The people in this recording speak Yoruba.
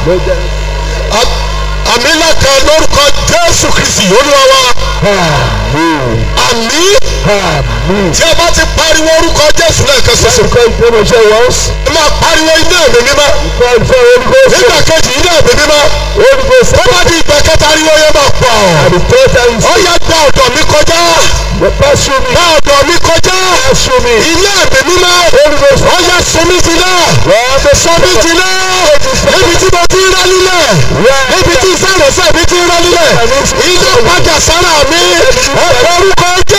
àmì ńlá kan lórúkọ jésù kristi olúwa wa àmì tí a bá ti pariwo orúkọ jésù lẹ́ẹ̀kan ṣoṣo ẹ máa pariwo iná ẹ̀mí mímọ́ nígbà kejì iná ẹ̀mí mímọ́ ó bá di ìgbà kẹta ariwo yẹn máa pọ̀ ó yẹ gba ọ̀dọ̀ mi kọjá gba ọ̀dọ̀ mi kọjá iná ẹ̀mí mímọ́ ó yẹ sunmi jìnnà sunmi jìnnà níbi tí mo ti ń rán nílẹ̀ níbi tí sẹ́rẹ̀sẹ̀ mi ti ń rán nílẹ̀ iná padà sára mi orúkọ